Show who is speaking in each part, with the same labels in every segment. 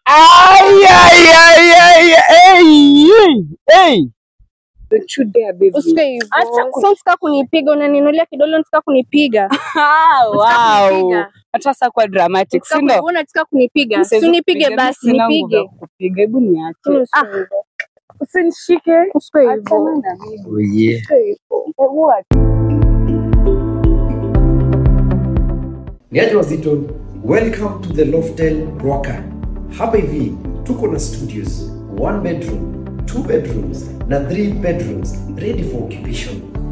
Speaker 1: Ay, ay, ay, ay, ay, ay.
Speaker 2: Don't you dare, baby.
Speaker 3: Usikae hivyo.
Speaker 2: Acha ku-
Speaker 3: Sasa unataka kunipiga, unaninulia kidole, unataka kunipiga.
Speaker 2: Ah,
Speaker 3: Unataka
Speaker 2: wow.
Speaker 3: kunipiga.
Speaker 2: Hata sasa kwa dramatic,
Speaker 3: Unataka
Speaker 2: si ndio?
Speaker 3: kuni- unataka kunipiga.
Speaker 2: Mi
Speaker 3: Si
Speaker 2: siwezi
Speaker 3: unipige
Speaker 2: kupiga, mi
Speaker 3: basi,
Speaker 2: sina nguvu
Speaker 3: nipige.
Speaker 2: ya kukupiga. Hebu niache.
Speaker 3: Usikae
Speaker 2: Ah,
Speaker 3: hivyo.
Speaker 2: usinishike.
Speaker 3: Usikae
Speaker 2: Achana
Speaker 3: hivyo.
Speaker 2: na mimi.
Speaker 1: Oh, yeah.
Speaker 2: Usikae hivyo. Hebu acha.
Speaker 4: Niaje wazito, welcome to the Loftel Rocker. Hapa hivi tuko na studios, one bedroom, two bedrooms na three bedrooms ready for occupation.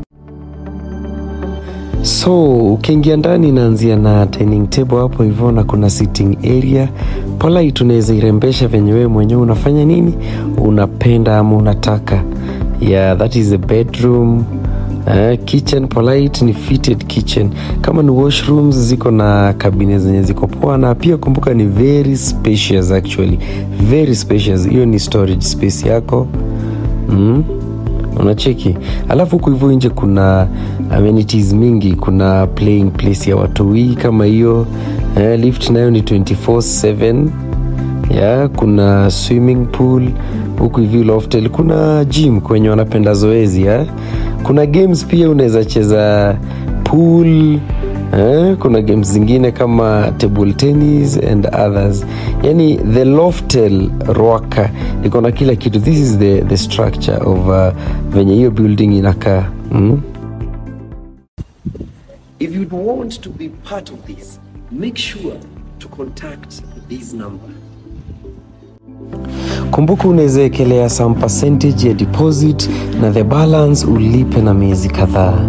Speaker 1: So ukiingia ndani inaanzia na dining table hapo hivyo, na kuna sitting area polite, unaweza irembesha venye wewe mwenyewe unafanya nini, unapenda ama unataka. Yeah, that is the bedroom. Uh, kitchen polite ni fitted kitchen. Kama ni washrooms ziko na kabine zenye ziko poa, na pia kumbuka ni very spacious actually, very spacious. Hiyo ni storage space yako mm unacheki alafu huku hivyo nje kuna amenities mingi kuna playing place ya watoi kama hiyo eh, lift nayo ni 24/7 ya kuna swimming pool huku hivi loftel kuna gym kwenye wanapenda zoezi ya kuna games pia unaweza cheza pool eh, kuna games zingine kama table tennis and others yani the loftel roaka iko na kila kitu this is the, the structure of uh, venye hiyo building inakaa mm?
Speaker 4: If you want to be part of this, make sure to contact this number.
Speaker 1: kumbuka unaweza ekelea some percentage ya deposit na the balance ulipe na miezi kadhaa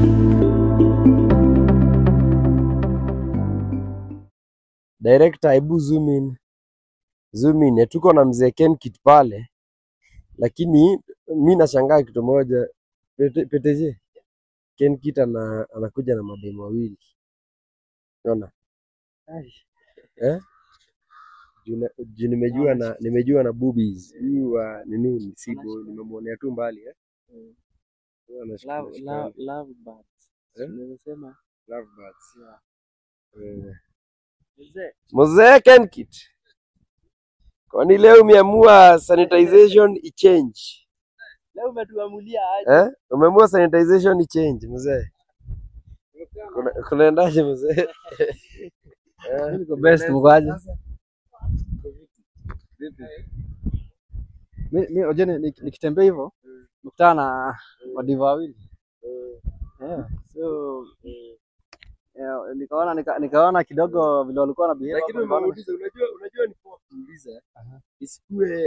Speaker 1: director hebu zoom in zoom in tuko na mzee Kenkit pale lakini mi nashangaa kitu moja Pete- peteje Kenkit ana, anakuja na mademu wawili unaona eh juu na- juu nimejua na nimejua na boobies huyu wa nini ni sibo nimemwonea tu mbali eh Huyu anashika-
Speaker 5: Love,
Speaker 1: anashika-
Speaker 5: love, love birds.
Speaker 1: Eh?
Speaker 5: Unaweza sema
Speaker 1: lovebirds. Eh.
Speaker 5: mzee,
Speaker 1: Mzee Kenkit, kwani leo umeamua sanitization ichange
Speaker 5: leo umetuamulia aje?
Speaker 1: eh? Umeamua sanitization ichange mzee, Kuna- kunaendaje mzee? Eh,
Speaker 5: Niko best, mko aje? Mi mi unajua ni- ni- nikitembea hivyo nikutana na wadiva wawili yeah. So yeah, nikaona nika, nikaona kidogo vile walikuwa na behave
Speaker 1: Lakini
Speaker 5: hapo, nikaona-
Speaker 1: umeuliza, unajua unajua ni poa kuuliza isikue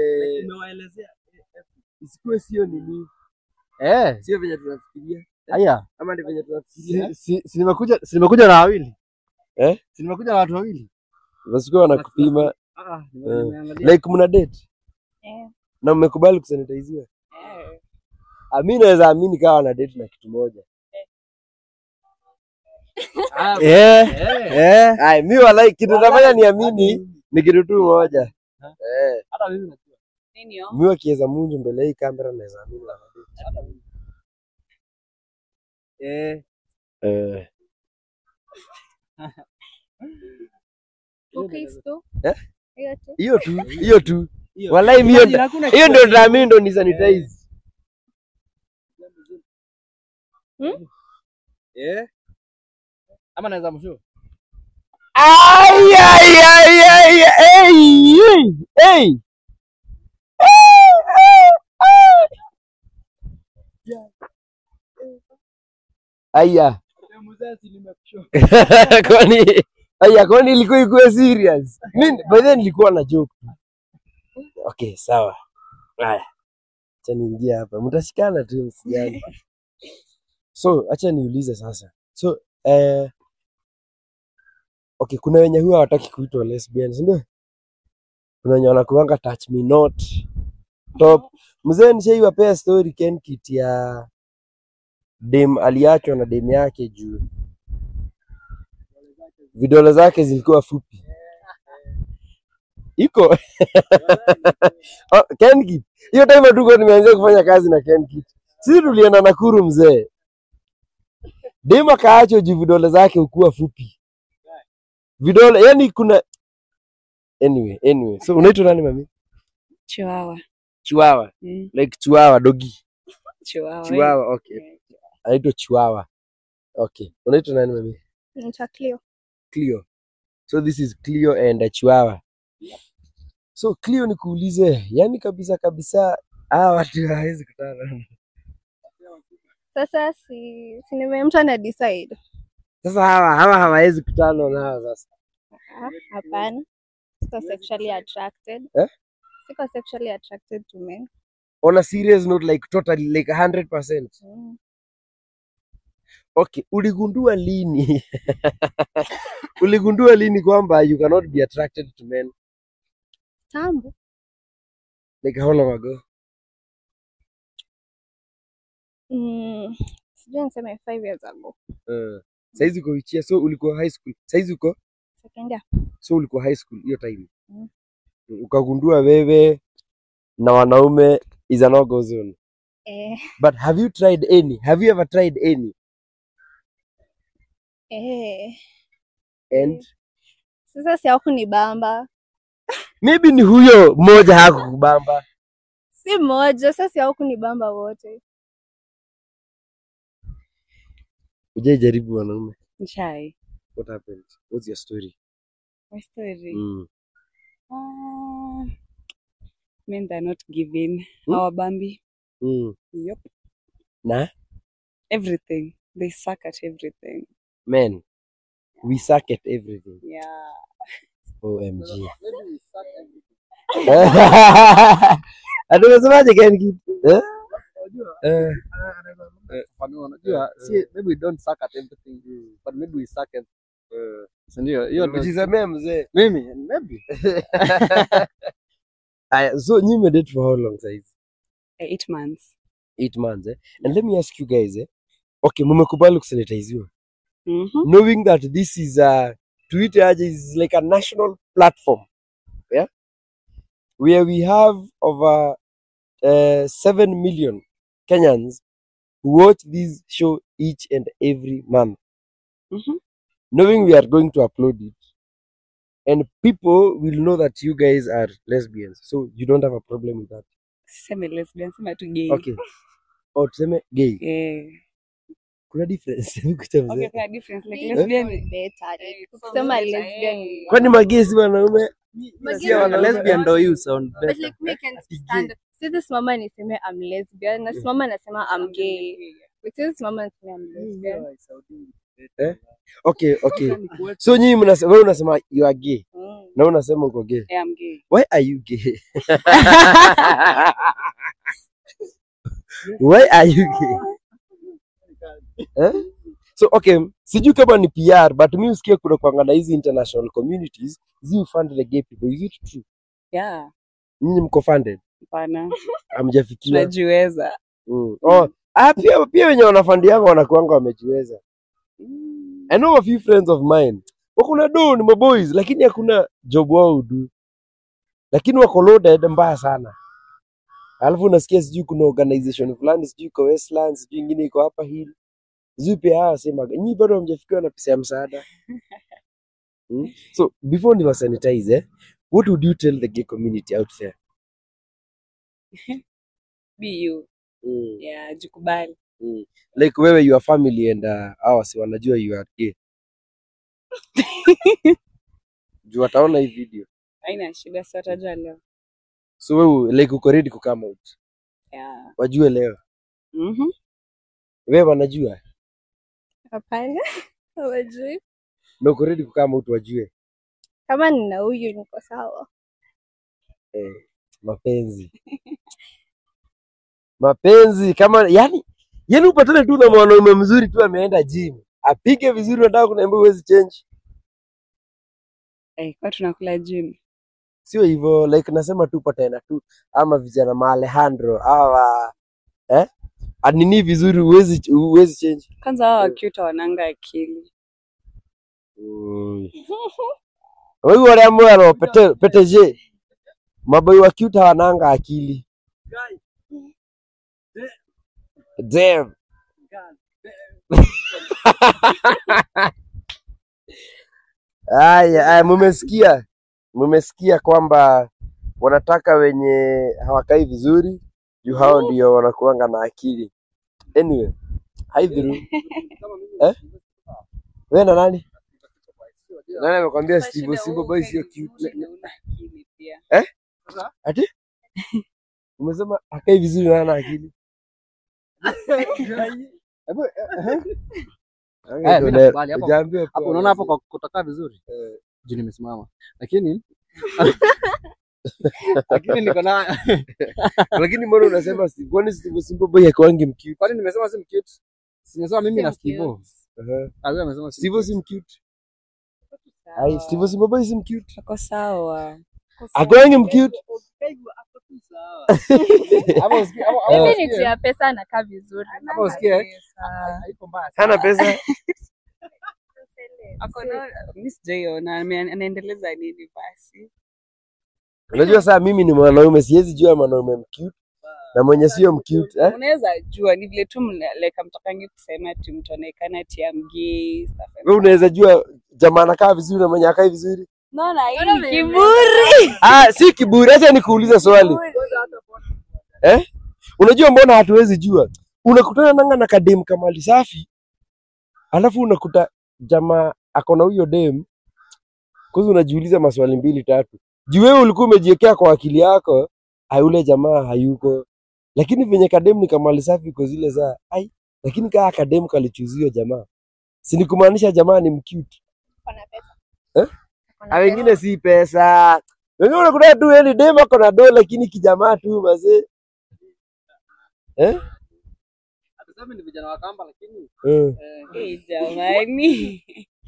Speaker 1: isikue sio nini,
Speaker 5: eh,
Speaker 1: sio venye tunafikiria
Speaker 5: haya
Speaker 1: ama ni venye tunafikiria
Speaker 5: si, si, si nimekuja si nimekuja na wawili
Speaker 1: eh?
Speaker 5: si nimekuja na watu wawili
Speaker 1: Wasikuwa wanakupima
Speaker 5: ah, nime-
Speaker 1: Eh.
Speaker 5: nimeangalia
Speaker 1: like mna date
Speaker 3: Eh.
Speaker 1: na mmekubali kusanitiziwa. Ah, mi naweza amini kawa na date na kitu moja.
Speaker 5: Ah,
Speaker 1: Eh,
Speaker 5: eh,
Speaker 1: eh. Ai, mi walai kitu nafanya niamini ni kitu tu moja. Eh,
Speaker 5: hata mimi najua.
Speaker 2: Nini yo?
Speaker 1: mi wakiweza munju mbele ya hii kamera naweza amini na date.
Speaker 5: Eh,
Speaker 1: Eh,
Speaker 3: Okay, so.
Speaker 1: Eh?
Speaker 3: Hiyo tu.
Speaker 1: hiyo tu, hiyo tu.
Speaker 5: hiyo.
Speaker 1: Walai mi hiyo
Speaker 5: Imagine hakuna
Speaker 1: hiyo
Speaker 5: kitu
Speaker 1: ndio
Speaker 5: kingine.
Speaker 1: naamini ndo ni sanitize.
Speaker 5: Eh? Ama naweza mshow?
Speaker 1: Ai ai ai ai ai ai. Aya. kwani aya kwani ilikuwa ikuwe serious mi by then nilikuwa na joke tu. okay sawa haya acha niingia hapa mtashikana tu msijali so acha niulize sasa so eh, okay kuna wenye huwa hawataki kuitwa lesbian si ndio kuna wenye wanakuanga touch me not top mzee nishaiwapea story kenkit ya dem aliachwa na dem yake juu vidole zake zilikuwa fupi iko oh, Kenkit hiyo time tuko nimeanza kufanya kazi na Kenkit sisi tulienda Nakuru mzee dem akaachwa juu vidole zake ukuwa fupi vidole yani kuna
Speaker 6: anyway anyway so unaitwa nani mami
Speaker 2: Chihuahua.
Speaker 6: chiwawa
Speaker 2: Mm.
Speaker 6: like chiwawa dogi
Speaker 2: Chihuahua.
Speaker 6: chiwawa okay
Speaker 2: Yeah.
Speaker 6: anaitwa chiwawa okay unaitwa nani mami
Speaker 3: Naitwa Cleo.
Speaker 6: Clio. So this is Clio and a Chihuahua. So Clio nikuulize, yani kabisa kabisa hawa watu hawezi kutana.
Speaker 3: Sasa si, si nime mtu ana decide.
Speaker 6: Sasa hawa hawa hawawezi kutana nao sasa.
Speaker 3: Ah, Hapana. Siko sexually attracted.
Speaker 6: Eh?
Speaker 3: Siko sexually attracted to men.
Speaker 6: On a serious note like totally like 100%.
Speaker 3: Mm.
Speaker 6: Okay, uligundua lini? uligundua lini kwamba you cannot be attracted to men?
Speaker 3: Tambo.
Speaker 6: Like how long ago?
Speaker 3: Mm. Sijui niseme five years ago.
Speaker 6: Uh, saizi uko ichia, so ulikuwa high school. Saizi uko
Speaker 3: Second year.
Speaker 6: so ulikuwa high school hiyo time.
Speaker 3: Mm.
Speaker 6: Ukagundua wewe na wanaume is a no go zone.
Speaker 3: Eh,
Speaker 6: But have you tried any? Have you ever tried any?
Speaker 3: eh.
Speaker 6: And
Speaker 3: Sasa si hawakunibamba.
Speaker 6: maybe ni huyo mmoja hakukubamba.
Speaker 3: Si moja, sasa si hawakunibamba wote.
Speaker 6: Ujai jaribu wanaume.
Speaker 2: Chai.
Speaker 6: What happened? What's your story?
Speaker 2: My story.
Speaker 6: Mm.
Speaker 2: Ah, men they're not giving.
Speaker 6: Hmm?
Speaker 2: Our Bambi.
Speaker 6: Mm.
Speaker 2: Yep.
Speaker 6: Na
Speaker 2: Everything. They suck at everything.
Speaker 6: men, we suck at everything.
Speaker 2: Yeah.
Speaker 6: OMG. Atumesemaje Ken Kid? Eh? Eh.
Speaker 5: Fafanua, unajua si maybe we don't suck at everything but maybe we suck at si ndio hiyo ndio-
Speaker 6: Ujisemea mzee.
Speaker 5: mimi maybe
Speaker 6: Aya, so nyinyi mmedate for how long saizi?
Speaker 2: Eight months.
Speaker 6: Eight months eh? And let me ask you guys eh? Okay, mmekubali kusanitiziwa.
Speaker 2: Mm-hmm.
Speaker 6: knowing that this is a Twitter aje is like a national platform, yeah, where we have over uh, seven million Kenyans who watch this show each and every month,
Speaker 2: Mm-hmm.
Speaker 6: knowing we are going to upload it, and people will know that you guys are lesbians, so you don't have a problem with that.
Speaker 2: Siseme lesbian, sema tu gay.
Speaker 6: Okay. Or tuseme gay,
Speaker 2: Eh.
Speaker 6: kuna difference. Kucha mzee.
Speaker 2: Okay, kuna difference. Like
Speaker 3: Gay
Speaker 2: lesbian.
Speaker 3: is better.
Speaker 2: Eh, it's
Speaker 3: Ukisema
Speaker 2: better,
Speaker 3: lesbian
Speaker 2: eh.
Speaker 3: ni-
Speaker 6: Kwani magei si wanaume?
Speaker 3: Magei
Speaker 6: Sio
Speaker 3: ni
Speaker 6: wanaume.
Speaker 5: lesbian ndo you sound
Speaker 3: But
Speaker 5: better
Speaker 3: like me can stand. Siwezi simama niseme I'm lesbian, nasimama nasema I'm gay. Like, siwezi simama niseme I'm lesbian.
Speaker 6: Okay, okay. So nyinyi mnasema wewe unasema you are gay
Speaker 3: Mm.
Speaker 6: na wewe unasema uko gay.
Speaker 2: Yeah, I'm gay.
Speaker 6: Why are you gay? Why are you gay? Eh? So okay, sijui kama ni PR but mi usikia kuna kwanga na hizi international communities zi fund the gay people. Is it true?
Speaker 2: Yeah.
Speaker 6: Nyinyi mko funded?
Speaker 2: Hapana.
Speaker 6: Hamjafikia.
Speaker 2: Tunajiweza.
Speaker 6: Mm. Oh, ah, pia pia wenye wanafandianga wanakuanga wamejiweza. I know a few friends of mine wako na do ni maboys lakini hakuna job wao udu, lakini wako loaded mbaya sana. Alafu unasikia sijui kuna organization fulani sijui iko Westlands sijui ingine iko hapa hill sijui pia hawa semaga nyinyi bado hamjafikiwa na pesa ya msaada hmm? So before ni sanitize eh, what would you tell the gay community out there?
Speaker 2: Be you.
Speaker 6: Mm.
Speaker 2: Yeah, jikubali.
Speaker 6: Mm. Like wewe your family and uh, hawa si wanajua you are gay. Juu wataona hii video.
Speaker 2: Haina shida, si watajua leo.
Speaker 6: So wewe like uko ready ku come out.
Speaker 2: Yeah.
Speaker 6: Wajue leo.
Speaker 2: Mhm.
Speaker 6: Wewe wanajua
Speaker 3: Hapana. Hawajui.
Speaker 6: na uko ready ku come out wajue.
Speaker 3: Kama nina huyu niko sawa.
Speaker 6: Eh, mapenzi. mapenzi kama yani yani upatane tu na mwanaume mzuri tu ameenda gym. Apige vizuri unataka kuniambia huwezi change.
Speaker 2: Eh, kwa tunakula gym.
Speaker 6: Sio hivyo like nasema tu patana tu ama vijana ma Alejandro hawa eh? Anini vizuri huwezi huwezi change.
Speaker 2: Kwanza hao cute wananga akili.
Speaker 6: Wewe wale ambao wana pete PTG maboi wa cute hawananga akili. Damn. Aya, aya, mumesikia mmesikia kwamba wanataka wenye hawakai vizuri juu hao ndio wanakuanga na akili. Anyway, hi Dhuru. eh? Wewe na nani? Nani amekwambia Steve Simba boy sio cute? Eh? Ati? Umesema hakai vizuri na hana akili. Hebu eh.
Speaker 5: Eh, mimi nakubali hapo.
Speaker 6: Hujaambiwa
Speaker 5: Hapo
Speaker 6: poa
Speaker 5: unaona hapo
Speaker 6: basi.
Speaker 5: kwa kutokaa vizuri juu nimesimama, lakini lakini niko na
Speaker 6: Lakini mbona unasema Steve? Kwani Steve Simba boy hakuangi mcute?
Speaker 5: kwani nimesema si mcute? Nimesema mimi na
Speaker 3: Si
Speaker 5: Steve.
Speaker 3: mcute.
Speaker 6: Aha.
Speaker 5: Ah, wewe amesema si
Speaker 6: Steve si mcute. Ai, Steve Simba boy si mcute.
Speaker 2: Ako sawa.
Speaker 6: Hakuangi mcute.
Speaker 5: Hapo usikie hapo hapo
Speaker 3: Mimi ni
Speaker 5: usikie.
Speaker 3: juu ya pesa anakaa vizuri.
Speaker 5: Hapo usikie.
Speaker 2: Sawa.
Speaker 5: Haiko mbaya.
Speaker 6: Hana pesa.
Speaker 2: Ako na mimi sijaiona ame- anaendeleza nini basi.
Speaker 6: Unajua saa mimi ni mwanaume, siwezi jua mwanaume mcute na mwenye sio mcute eh?
Speaker 2: Unaweza jua ni vile tu mna- like amtakangi kusema ati mtu anaonekana ati amgei stuff like
Speaker 6: Wewe unaweza jua jamaa anakaa vizuri na mwenye akai vizuri.
Speaker 2: Naona
Speaker 3: Naona
Speaker 2: hii
Speaker 3: vile
Speaker 2: kiburi.
Speaker 6: Ah, si kiburi. Acha nikuulize swali eh? Unajua mbona hatuwezi jua? Unakutana nanga na kadem kamali safi, alafu unakuta jamaa ako na huyo dem, kwanza unajiuliza maswali mbili tatu. Juu wewe ulikuwa umejiwekea kwa akili yako, ai yule jamaa hayuko, lakini venye kadem ni kamali safi kwa zile za ai, lakini kaa kadem kalichuzio jamaa, si ni kumaanisha jamaa ni mcute
Speaker 3: Kuna pesa.
Speaker 6: Eh?
Speaker 3: Kuna
Speaker 6: Ah,
Speaker 3: pesa.
Speaker 6: wengine si pesa. Wengine unakuta tu yani dem ako na do lakini kijamaa tu mazee. Eh?
Speaker 5: Hatusemi ni vijana wa kamba lakini
Speaker 6: Eh.
Speaker 5: eh,
Speaker 2: Eh, jamani.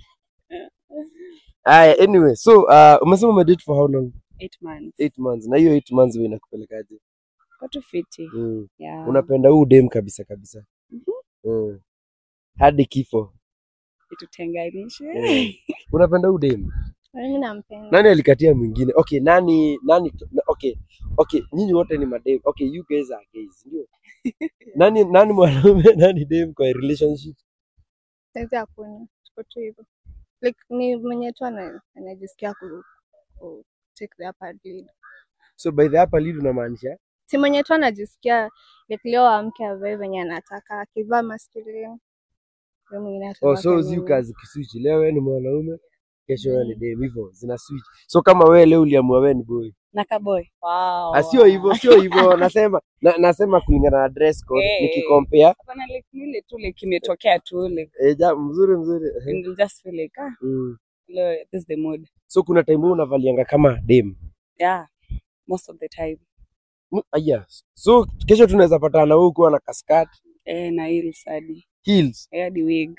Speaker 6: Aya, anyway, so uh, umesema umedate for how long?
Speaker 2: Eight months.
Speaker 6: 8 months. Na hiyo 8 months wewe inakupelekaje?
Speaker 2: Kwa tu fiti.
Speaker 6: Mm.
Speaker 2: Yeah.
Speaker 6: Unapenda huu dem kabisa kabisa. Mm. Hadi kifo.
Speaker 2: Itutenganishe.
Speaker 6: Eh. Unapenda huu dem?
Speaker 3: Mimi nampenda.
Speaker 6: Nani alikatia mwingine? Okay, nani nani na- okay. Okay, nyinyi wote ni madem. Okay, you guys are gays, ndio? nani nani mwanaume nani dem kwa relationship?
Speaker 3: Saizi hakuna. Tuko tu hivyo. Like ni mwenye tu ana- anajisikia ku, ku take the upper lead.
Speaker 6: So by the upper lead unamaanisha?
Speaker 3: Si mwenye tu anajisikia like leo amke avae venye anataka akivaa masculine. Yule mwingine
Speaker 6: Oh,
Speaker 3: atavaa
Speaker 6: so
Speaker 3: feminine.
Speaker 6: zi kazi kiswitch. Leo wewe ni mwanaume, kesho wewe ni dem, hivyo zina switch. So kama wewe leo uliamua wewe ni boy.
Speaker 2: Na kaboy. Wow.
Speaker 6: Ah, sio hivyo, sio hivyo. Nasema na, nasema kulingana na dress code
Speaker 2: Eh.
Speaker 6: nikicompare.
Speaker 2: Hapana like ni ile tu like imetokea tu like
Speaker 6: Eh, ja, mzuri mzuri. Ehe.
Speaker 2: and you'll just feel like ah
Speaker 6: Mm.
Speaker 2: leo this is the mood.
Speaker 6: So kuna time wewe unavalianga kama dem.
Speaker 2: Yeah. Most of the time.
Speaker 6: Mm, Aya. So kesho tunaweza patana na wewe ukiwa na kaskat,
Speaker 2: Eh, na heels hadi.
Speaker 6: heels.
Speaker 2: Eh, hadi wig.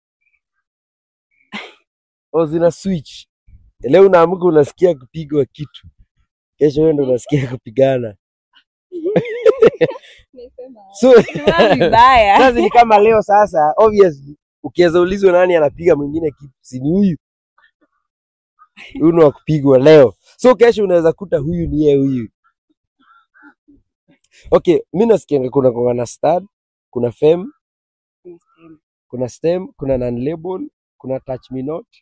Speaker 6: au zina switch. Leo unaamka unasikia kupigwa kitu, kesho wewe ndo unasikia kupigana. So
Speaker 2: Vibaya vibaya.
Speaker 6: sasa ni kama leo sasa, obviously ukiweza ulizwa nani anapiga mwingine kitu, si ni huyu huyu ni wa kupigwa leo. So kesho unaweza kuta huyu ni yeye huyu. Okay, mi nasikianga kuna kuna na stud, kuna fem, kuna stem, kuna non label, kuna touch me not.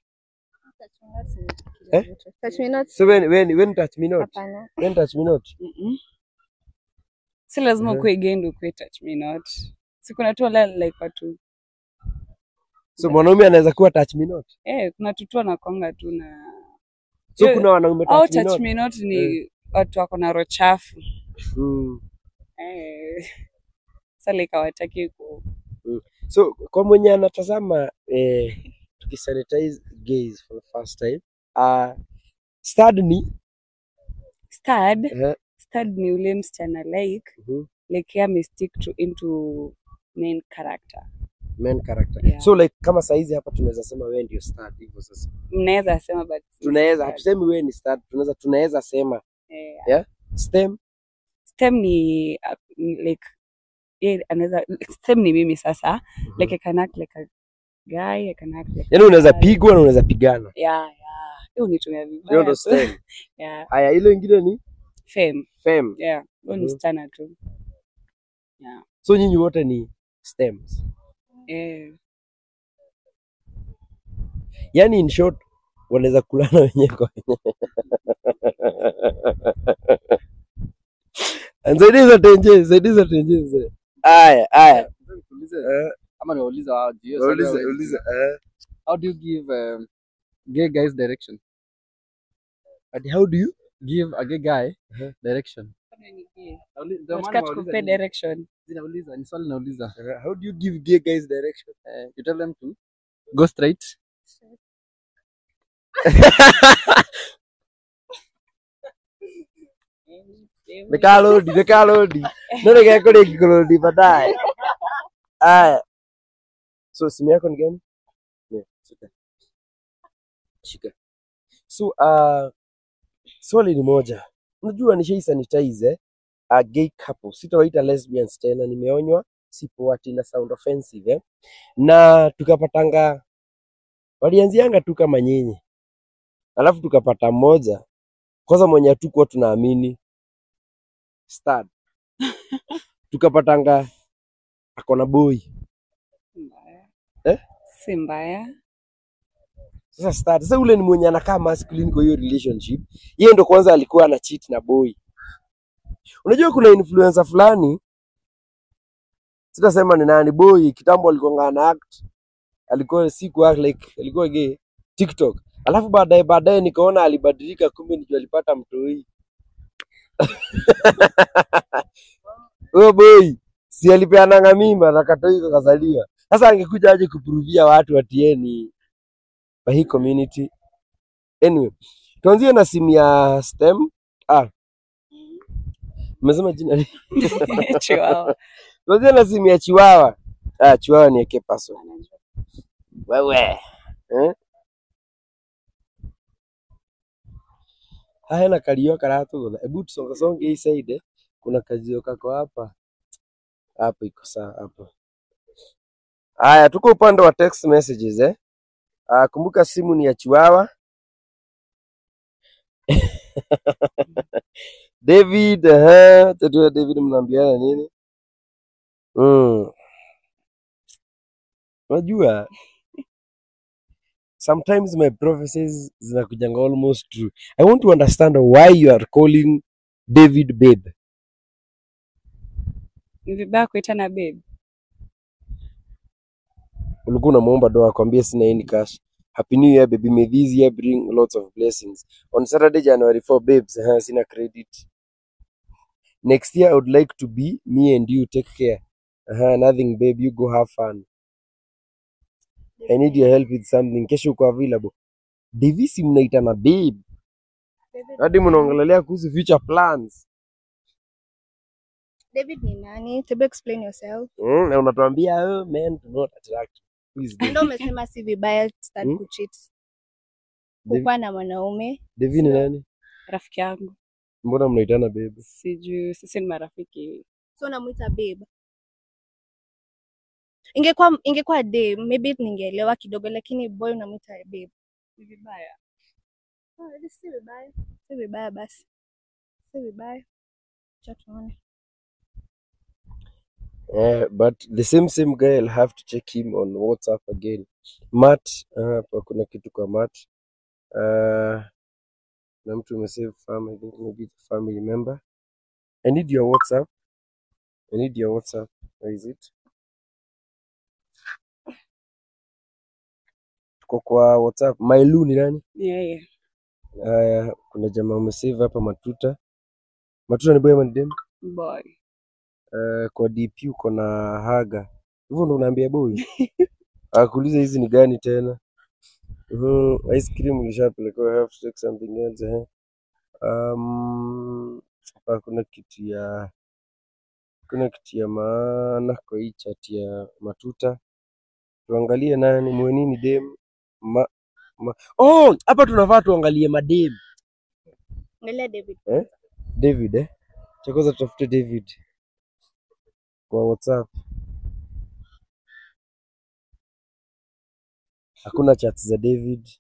Speaker 6: Eh?
Speaker 3: Touch me not.
Speaker 6: So when when when touch me not,
Speaker 3: Hapana.
Speaker 6: when touch me not.
Speaker 2: Mm-mm. Si lazima
Speaker 6: Mhm.
Speaker 2: ukuwe gay ndio ukuwe touch me not. Si kuna tu wala like watu.
Speaker 6: So mwanaume anaweza kuwa touch me not.
Speaker 2: Eh, kuna tutu wanakwanga tu na
Speaker 6: So
Speaker 2: Yeah.
Speaker 6: kuna wanaume
Speaker 2: au
Speaker 6: touch me
Speaker 2: touch
Speaker 6: not.
Speaker 2: me not ni watu wako na roho chafu.
Speaker 6: Mm.
Speaker 2: Eh. Sasa like hawataki ku
Speaker 6: So kwa mwenye anatazama eh, tukisanitize gays for the first time uh, stud ni
Speaker 2: stud.
Speaker 6: eh,
Speaker 2: Stud ni ule msichana like
Speaker 6: mhm,
Speaker 2: like yeye amestick to into main character.
Speaker 6: main character.
Speaker 2: Yeah.
Speaker 6: So like kama saizi hapa tunaweza sema wewe ndio stud hivyo sasa.
Speaker 2: Mnaweza sema but si
Speaker 6: Tunaweza
Speaker 2: stud.
Speaker 6: hatusemi wewe ni stud, tunaweza tunaweza sema
Speaker 2: Eh,
Speaker 6: stem
Speaker 2: stem ni uh, ni like yeah, anaweza stem ni mimi sasa
Speaker 6: Mhm.
Speaker 2: like I can act like a guy I can act like
Speaker 6: yaani unaweza
Speaker 2: a guy.
Speaker 6: pigwa na unaweza pigana.
Speaker 2: yeah yeah hiyo unitumia
Speaker 6: Hiyo
Speaker 2: vibaya
Speaker 6: ndo
Speaker 2: tu.
Speaker 6: stem.
Speaker 2: yeah
Speaker 6: Haya, ile ingine ni
Speaker 2: fame
Speaker 6: fem.
Speaker 2: yeah huyo ni
Speaker 6: Mhm.
Speaker 2: msichana tu yeah
Speaker 6: So nyinyi wote ni stems.
Speaker 2: eh
Speaker 6: Yaani in short wanaweza kulana wenyewe kwa wenyewe. Zaidi za tenje, zaidi za tenje mzee. Aya, aya.
Speaker 5: Ulize
Speaker 6: Eh,
Speaker 5: ama niwaulize wao juu hiyo swali
Speaker 6: Uliza,
Speaker 5: hawezi
Speaker 6: uliza.
Speaker 5: jibu.
Speaker 6: eh.
Speaker 5: How do you give um, gay guys direction?
Speaker 6: And how do you?
Speaker 5: Give a gay guy
Speaker 6: Uh-huh.
Speaker 5: direction. Nauli- ndio maana
Speaker 2: Nataka
Speaker 5: nawauliza
Speaker 2: tukupe
Speaker 5: nini.
Speaker 2: direction.
Speaker 5: Zinauliza, ni swali nauliza.
Speaker 6: Uh, how do you give gay guys direction?
Speaker 5: Eh, you tell them to go straight.
Speaker 6: Nikalodi, nikalodi. Nani kakole kikolodi baadaye. Aya. So simu yako ni gani? Yeah, shika. Shika. So uh, swali ni moja. Unajua nishai sanitize eh? A gay couple. Sitawaita lesbians tena, nimeonywa sipo ati na sound offensive eh? Na tukapatanga walianzianga tu kama nyinyi. Alafu tukapata mmoja kwanza mwenye hatukuwa tunaamini stud. Tukapatanga ako na boy.
Speaker 2: Mbaya.
Speaker 6: Eh?
Speaker 2: Si mbaya.
Speaker 6: Sasa start. Sasa ule ni mwenye anakaa masculine kwa hiyo relationship. Yeye ndo kwanza alikuwa ana cheat na boy. Unajua kuna influencer fulani sitasema ni nani boy kitambo alikuwa ana act alikuwa si ku act like alikuwa gay TikTok. Alafu baadaye baadaye nikaona alibadilika kumbe ndio alipata mtoi. Huyo boy si alipeananga mimba na katoi kakazaliwa. Sasa angekuja aje kupruvia watu ati yeye ni kwa hii community. Anyway, tuanzie na simu ya STEM. Ah. Umesema jina nini?
Speaker 2: Chihuahua.
Speaker 6: Tuanzie na simu ya Chiwawa. Ah, Chiwawa ni eke password. Wewe. Eh? Haya na kalio karatu. Hebu tusonga songe hii side. eh. Kuna kazio kako hapa. Hapo iko sawa hapo. Haya, tuko upande wa text messages eh. Ah, kumbuka simu ni ya Chiwawa. David, eh, tajua David mnaambiana nini? Mm. Unajua sometimes my prophecies zinakujanga almost true. I want to understand why you are calling David babe.
Speaker 2: Ni vibaya kuitana babe.
Speaker 6: Ulikuwa unamuomba doa akwambie sina any cash. Happy New Year baby, may this year bring lots of blessings. On Saturday January 4 babes, eh, sina credit. Next year I would like to be me and you take care. Uh, nothing babe, you go have fun. I need your help with something. Kesho uko available. Davisi mnaitana babe.
Speaker 3: David,
Speaker 6: Hadi mnaongelelea kuhusu future plans.
Speaker 3: David ni nani? Tebu explain yourself.
Speaker 6: Mm, na unatuambia oh, men do not attract. Please
Speaker 3: Na Ndio umesema si vibaya start
Speaker 6: Hmm?
Speaker 3: kucheat.
Speaker 6: David,
Speaker 3: Kukuwa na mwanaume.
Speaker 6: David ni nani?
Speaker 2: Rafiki yangu.
Speaker 6: Mbona mnaitana babe?
Speaker 2: Sijui sisi ni marafiki.
Speaker 3: So unamuita babe. Ingekuwa ingekuwa babe, maybe ningeelewa kidogo lakini boy unamuita babe.
Speaker 2: Ni vibaya.
Speaker 3: Ah, si vibaya. Si vibaya basi. Si vibaya. Acha tuone.
Speaker 6: Eh, but the same same guy I'll have to check him on WhatsApp again. Matt, uh, hapa kuna kitu kwa Matt. Uh, na mtu umesave farm, I think maybe it's a family member. I need your WhatsApp. I need your WhatsApp. Where is it? Tuko kwa WhatsApp. Mailu ni nani?
Speaker 2: Ni yeye.
Speaker 6: Haya, kuna jamaa umesave hapa Matuta. Matuta ni boy ama ni dem?
Speaker 2: Boy.
Speaker 6: Eh, kwa DP uko na Haga. Hivyo ndo unaambia boy? Akuuliza hizi ni gani tena? Mhm, ice cream ulishapeleka, I have to take something else eh. Um, hapa kuna kitu ya kuna kitu ya maana kwa hii chat ya Matuta. Tuangalie nani mwenini dem ma, ma. Oh, hapa tunafaa tuangalie madem.
Speaker 3: Angalia David.
Speaker 6: Eh? David eh? Cha kwanza tutafute David kwa WhatsApp. Hakuna chat za David.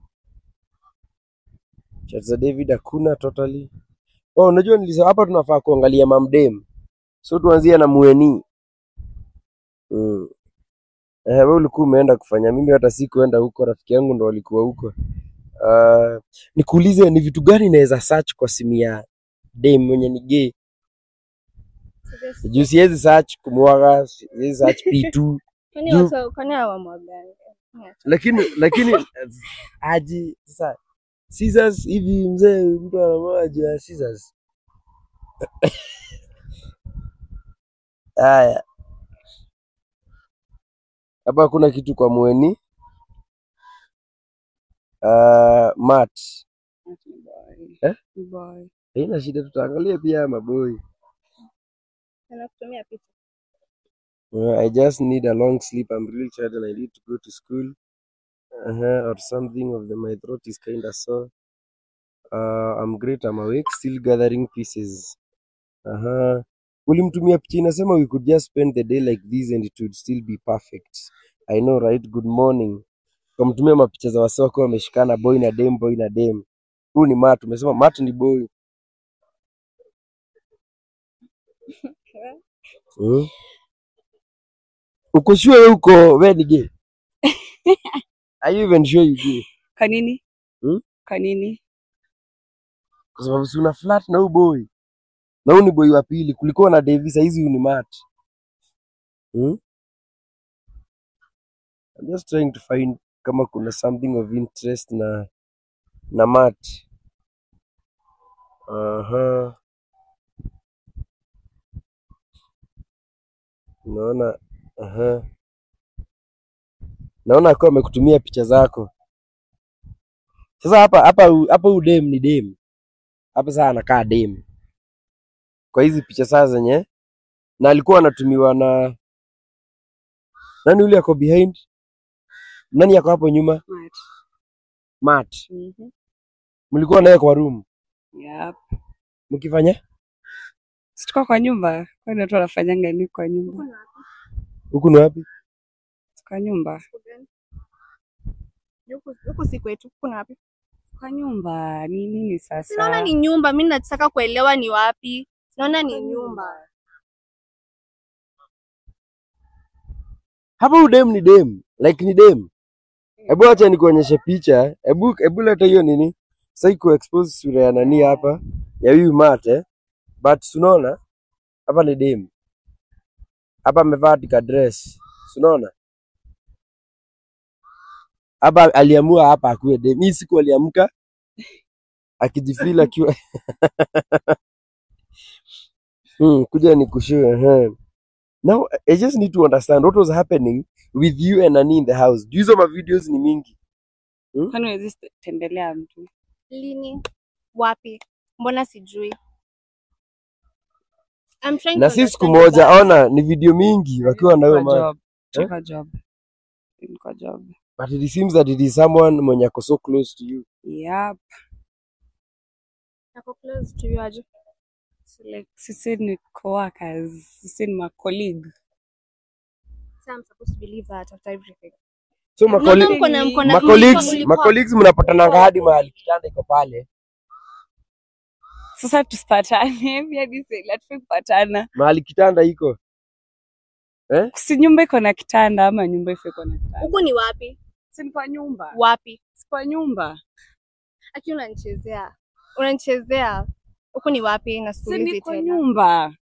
Speaker 6: Chat za David hakuna totally. Oh, unajua nilisema hapa tunafaa kuangalia mamdem. So tuanzie na Mueni. Mm. Eh, wewe ulikuwa umeenda kufanya, mimi hata sikuenda huko, rafiki yangu ndo walikuwa huko. Uh, nikuulize ni vitu gani naweza search kwa simu ya dem mwenye ni gay?
Speaker 3: Seriously.
Speaker 6: Juu siwezi search kumwaga, siwezi search P2
Speaker 3: Kwani
Speaker 6: Juu-
Speaker 3: watu kwani hawamwagani?
Speaker 6: lakini lakini eh, aji sasa scissors hivi mzee, mtu anamwaga juu ya scissors. Haya, hapa hakuna kitu kwa mweni. Uh, mat
Speaker 2: Ati ni boy.
Speaker 6: Eh?
Speaker 2: Ni boy.
Speaker 6: haina shida, tutaangalia pia maboi.
Speaker 3: Anakutumia picha.
Speaker 6: Uh, I just need a long sleep. I'm really tired and I need to go to school. Uh-huh, or something of the my throat is kind of sore. Uh, I'm great. I'm awake, still gathering pieces. Uh-huh. Ulimtumia picha inasema we could just spend the day like this and it would still be perfect. I know right? Good morning. Kamtumia mapicha za wase wakiwa wameshikana boy na dem, boy na dem. Huu ni Matt. Umesema Matt ni boy. Hmm? Uko sure uko wewe ni gay? Are you even sure you gay?
Speaker 2: Kwa nini?
Speaker 6: Hmm?
Speaker 2: Kwa nini?
Speaker 6: Kwa sababu si una flat na huyu boy. Na huyu ni boy wa pili. Kulikuwa na Davis, hizi huyu ni Matt. Hmm? I'm just trying to find kama kuna something of interest na na Matt. Aha. Naona aha. Naona akiwa amekutumia picha zako. Sasa hapa hapa hu- hapa huyu dem ni dem. Hapa sasa anakaa dem. Kwa hizi picha sasa zenye na alikuwa anatumiwa na nani yule ako behind? Nani ako hapo nyuma?
Speaker 2: Matt.
Speaker 6: Matt.
Speaker 2: Mhm.
Speaker 6: Mlikuwa naye kwa room
Speaker 2: Yep.
Speaker 6: mkifanya
Speaker 2: Si tuko kwa nyumba. Kwani watu wanafanyanga nini kwa nyumba?
Speaker 6: huku ni wapi?
Speaker 2: Kwa nyumba.
Speaker 3: Huku huku si kwetu, kuna wapi?
Speaker 2: Kwa nyumba ni nini sasa?
Speaker 3: Naona ni nyumba, mimi nataka kuelewa ni wapi. Naona ni nyumba.
Speaker 6: Hapa huyu dem ni dem, like ni dem. Hebu acha nikuonyeshe picha. Hebu hebu leta hiyo nini? Sasa iko expose sura ya nani hapa? Ya huyu Matt eh. But unaona? Hapa ni dem. Hapa amevaa tika dress. Unaona? Hapa aliamua hapa akuwe dem. Hii siku aliamka akijifeel akiwa hmm, kuja nikushue eh. Now I just need to understand what was happening with you and Nani in the house. Juu hizo ma videos ni mingi.
Speaker 2: Kwani huwezi tembelea mtu?
Speaker 3: Lini? Wapi? Mbona sijui? I'm trying
Speaker 6: Na
Speaker 3: to
Speaker 6: si siku
Speaker 3: understand
Speaker 6: moja,
Speaker 3: that.
Speaker 6: ona ni video mingi wakiwa na huyo
Speaker 2: Kwa
Speaker 6: man.
Speaker 2: job.
Speaker 6: Eh?
Speaker 2: Kwa job. Kwa job.
Speaker 6: But it seems that it is someone mwenye ako so close to you.
Speaker 2: Yep.
Speaker 3: Ako close to you aje?
Speaker 2: So like sisi ni coworkers, sisi ni ma colleague.
Speaker 3: So I'm supposed to believe that after everything.
Speaker 6: So
Speaker 3: Mbona
Speaker 6: makoli,
Speaker 3: mko na- mko na-
Speaker 6: ma colleagues,
Speaker 3: mlikuwa-
Speaker 6: ma colleagues mnapatananga hadi mahali kitanda iko pale.
Speaker 2: Sasa tusipatane, pia nisi hatufai kupatana.
Speaker 6: Mahali kitanda iko.
Speaker 2: Si nyumba iko na kitanda ama nyumba ifai iko na kitanda?
Speaker 3: Huku ni wapi?
Speaker 2: Si ni kwa nyumba.
Speaker 3: Wapi?
Speaker 2: Si kwa nyumba.
Speaker 3: Aki unanichezea. Unanichezea. Huku ni wapi?
Speaker 2: Si
Speaker 3: Nasiulizi
Speaker 2: ni kwa
Speaker 3: tena.
Speaker 2: nyumba.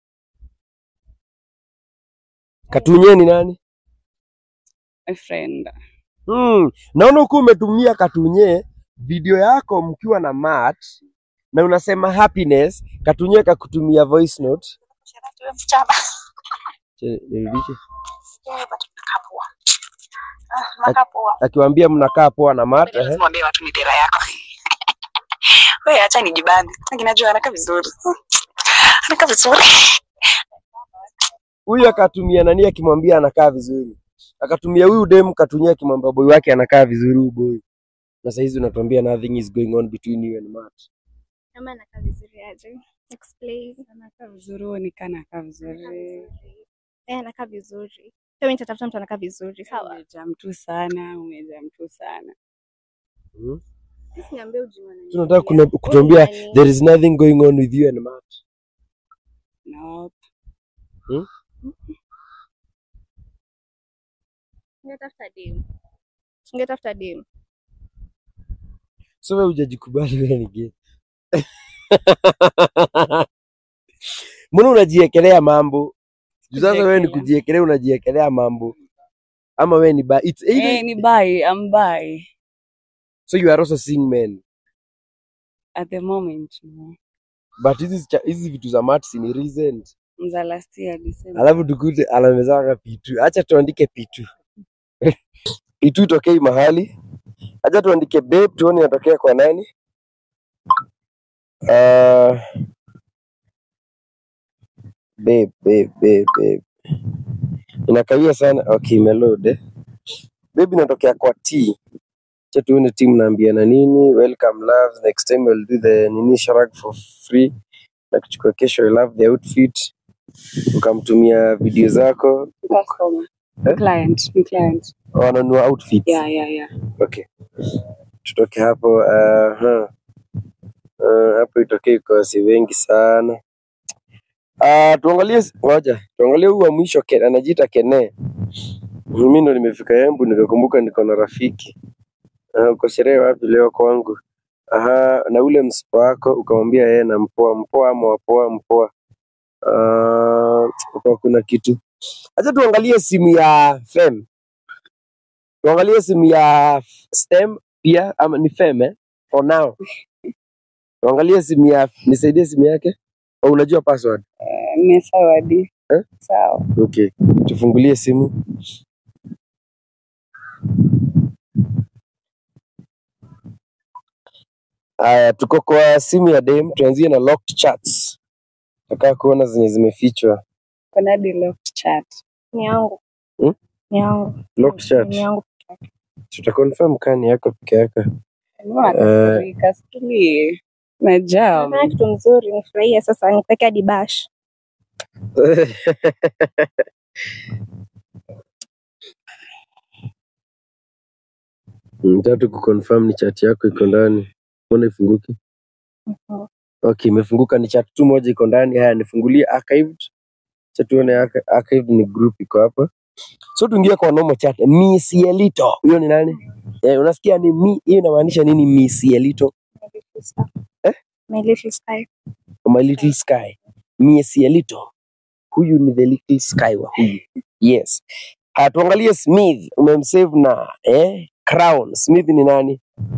Speaker 6: Katunye ni nani?
Speaker 2: My friend.
Speaker 6: Hmm. Naona huku umetumia Katunye video yako mkiwa na Matt na unasema happiness, Katunye kakutumia voice note. Che- nirudishe. Akiwaambia mnakaa poa na Matt, ehe.
Speaker 7: mwambie watu ni dera yako wewe acha nijibambe lakini najua anakaa vizuri anakaa vizuri
Speaker 6: Huyu akatumia nani akimwambia anakaa vizuri. Akatumia huyu dem Katunye akimwambia boy wake anakaa vizuri huyu boy. Na saa hizi unatuambia nothing is going on between you and Matt.
Speaker 3: Kama anakaa vizuri aje? Explain.
Speaker 2: Anakaa vizuri, uonekana anakaa vizuri.
Speaker 3: Eh, anakaa vizuri. Pia mimi nitatafuta mtu anakaa vizuri. Sawa.
Speaker 2: Umejaa mtu sana, umejaa mtu sana.
Speaker 6: Hmm?
Speaker 3: Sisi niambie ujinga nani.
Speaker 6: Tunataka kuna- kutuambia there is nothing going on with you and Matt.
Speaker 2: Nope.
Speaker 3: Ungetafuta dem. Ungetafuta dem.
Speaker 6: so wewe hujajikubali wewe ni gay mbona unajiekelea mambo juu sasa wewe ni
Speaker 2: Kujiekelea.
Speaker 6: kujiekelea unajiekelea mambo ama wewe ni ba it's either
Speaker 2: Eh, ni bi, I'm bi
Speaker 6: so you are also seeing men
Speaker 2: at the moment. no.
Speaker 6: but hizi cha- hizi vitu za mats ni recent
Speaker 2: Za last year December.
Speaker 6: alafu tukute anamezaka pitu acha tuandike pitu pitu itokei mahali acha tuandike babe tuone inatokea kwa nani uh, babe babe babe babe inakawia sana okay imeload eh. babe inatokea kwa t acha tuone timu naambiana nini welcome love next time we'll do the nini sharag for free na kuchukua kesho I love the outfit ukamtumia video zako
Speaker 2: Customer.
Speaker 6: Eh?
Speaker 2: Client, ni client.
Speaker 6: wananua outfit
Speaker 2: Yeah, yeah, yeah.
Speaker 6: okay tutoke hapo uh, uh, hapo itokee kosi wengi sana uh, tuangalie ngoja tuangalie huu wa mwisho Ken- anajiita kene mimi ndo nimefika embu nikakumbuka niko na rafiki uh, uko sherehe wapi leo kwangu aha na ule msipo wako ukamwambia yeye na mpoa mpoa ama wapoa mpoa uh, kwa kuna kitu acha tuangalie simu ya fem tuangalie simu ya F- stem pia ama ni fem eh? for now tuangalie simu ya nisaidie simu yake au unajua password
Speaker 2: Eh, Nimesawa di.
Speaker 6: Eh?
Speaker 2: Sawa.
Speaker 6: okay tufungulie simu haya tuko kwa simu ya dem tuanzie na locked chats nataka kuona zenye zimefichwa
Speaker 2: Kuna hadi locked chat.
Speaker 3: Ni yangu.
Speaker 6: Hmm?
Speaker 3: Ni yangu.
Speaker 6: locked chat
Speaker 3: Ni yangu.
Speaker 6: tutaconfirm kani yako peke yako
Speaker 2: Mbona
Speaker 6: Eh.
Speaker 2: kasirika? Situlie. Najam.
Speaker 3: Nafanya kitu mzuri, nifurahie sasa, nipeke hadi bash.
Speaker 6: Nataka tu kuconfirm ni chat yako iko ndani. Mbona ifunguki?
Speaker 3: Mhm.
Speaker 6: Okay, imefunguka ni chat tu moja iko ndani. Haya, nifungulie archived. Acha tuone archi- archived ni group iko hapa. So tuingie kwa normal chat. Miss Yelito. Huyo ni nani? Eh, unasikia ni mi, hiyo inamaanisha nini Miss Yelito?
Speaker 3: My little star.
Speaker 6: Eh?
Speaker 3: My little sky.
Speaker 6: My little sky. Miss Yelito. Huyu ni the little sky wa huyu. Yes. Haya, tuangalie Smith. Umemsave na eh Crown. Smith ni nani?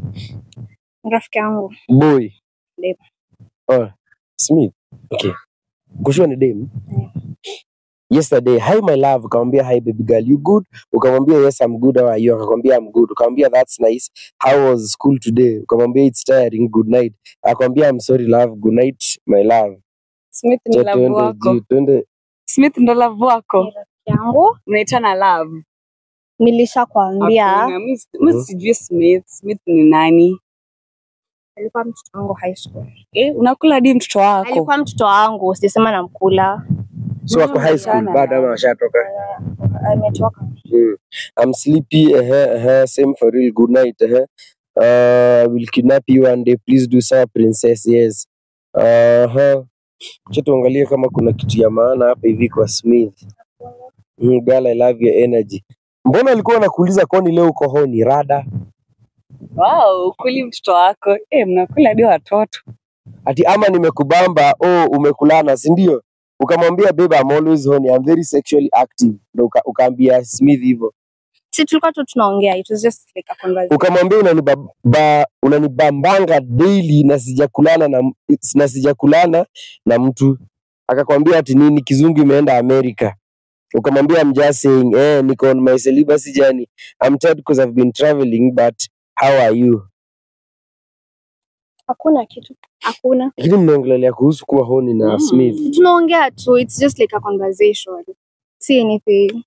Speaker 3: Rafiki yangu.
Speaker 6: boy
Speaker 3: Dem.
Speaker 6: oh, smith okay kushua ni dem
Speaker 3: Yeah.
Speaker 6: yesterday hi my love ukamwambia hi baby girl you good ukamwambia yes i'm good how are you akakwambia i'm good ukamwambia that's nice how was school today ukamwambia it's tiring good night akamwambia i'm sorry love good night my love
Speaker 2: Smith ni
Speaker 6: Cha
Speaker 2: love
Speaker 6: tuende
Speaker 2: wako.
Speaker 6: juu tuende
Speaker 2: Smith ndo love wako.
Speaker 3: Ni rafiki yangu.
Speaker 2: Mnaitana love.
Speaker 3: Nilishakwambia
Speaker 2: Hakuna, mi si- mi sijui Smith. Smith ni nani?
Speaker 3: alikuwa mtoto wangu high school.
Speaker 2: Eh, unakula hadi mtoto wako.
Speaker 3: Alikuwa mtoto wangu, sijasema namkula.
Speaker 6: so wako high school
Speaker 2: Sana.
Speaker 6: bado ama washatoka
Speaker 3: Ametoka.
Speaker 6: Mm. I'm sleepy. Uh-huh, uh-huh. Same for real. Good night. Uh-huh. Uh, we'll kidnap you one day. Please do sawa princess. Yes. Uh-huh. Acha tuangalie kama kuna kitu ya maana hapa hivi kwa Smith. Mm, girl, I love your energy. Mbona alikuwa anakuuliza kwani leo uko honi rada?
Speaker 2: Wow, ukuli mtoto wako. Eh, mnakula hadi watoto.
Speaker 6: Ati ama nimekubamba, oh umekulana, si ndio? Ukamwambia babe I'm always horny, I'm very sexually active. Ndio uka, ukaambia Smith hivyo.
Speaker 3: Si tulikuwa tu tunaongea, it was just like a conversation.
Speaker 6: ukamwambia unanibaba unanibambanga daily na sijakulana na na sijakulana na mtu akakwambia ati nini kizungu imeenda Amerika ukamwambia I'm just saying eh niko on my celibacy journey I'm tired because I've been traveling but how are you
Speaker 3: Hakuna kitu. Hakuna.
Speaker 6: lakini mnaongelelea kuhusu kuwa honi na
Speaker 2: Mm.
Speaker 6: Smith
Speaker 3: Tunaongea tu, it's just like a conversation. See anything.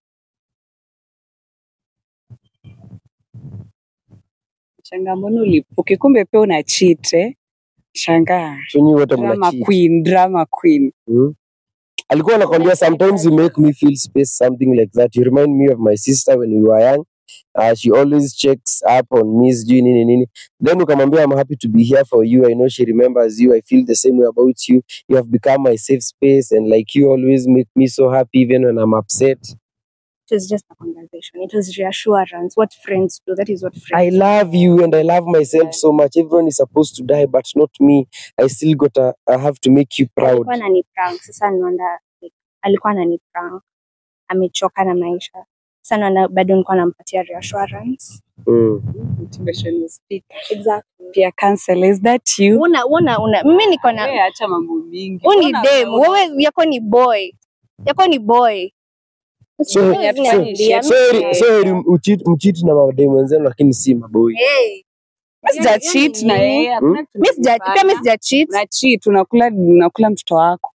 Speaker 2: Changamoto ulipuke, kumbe pia una cheat eh. Shangaa.
Speaker 6: so nyinyi wote
Speaker 2: Drama
Speaker 6: mna cheat
Speaker 2: queen, drama queen.
Speaker 6: hmm? alikuwa anakwambia sometimes you make me feel space something like that you remind me of my sister when we were young uh, she always checks up on me sijui nini nini then ukamwambia i'm happy to be here for you i know she remembers you i feel the same way about you you have become my safe space and like you always make me so happy even when i'm upset
Speaker 3: It was just a conversation. It was reassurance. What friends do. That is what
Speaker 6: I
Speaker 3: friends
Speaker 6: love you and I love myself so much. Everyone is supposed to die, but not me. I still gotta, I have to make you proud.
Speaker 3: alikuwa anani prank sasa naona like, alikuwa anani prank amechoka na maisha sasa naona bado nilikuwa nampatia reassurance
Speaker 6: Mm.
Speaker 2: Motivational speaker.
Speaker 3: exactly
Speaker 2: Pia cancel. Is that you?
Speaker 3: una una una mimi niko na
Speaker 2: Wewe acha mambo mingi.
Speaker 3: huu ni
Speaker 2: Mbona
Speaker 3: dem
Speaker 2: una-
Speaker 3: wewe yako ni boy yako ni boy
Speaker 6: So,
Speaker 3: Wewe
Speaker 2: so-
Speaker 3: zinaniambia,
Speaker 6: so,
Speaker 3: mimi-
Speaker 6: heri- so heri mchiti mchiti na mademu wenzenu lakini si maboi.
Speaker 3: Hey,
Speaker 2: Mimi sija cheat na yeye. hakuna kitu
Speaker 3: mimi sija pia mimi sija cheat
Speaker 2: na cheat unakula unakula mtoto wako.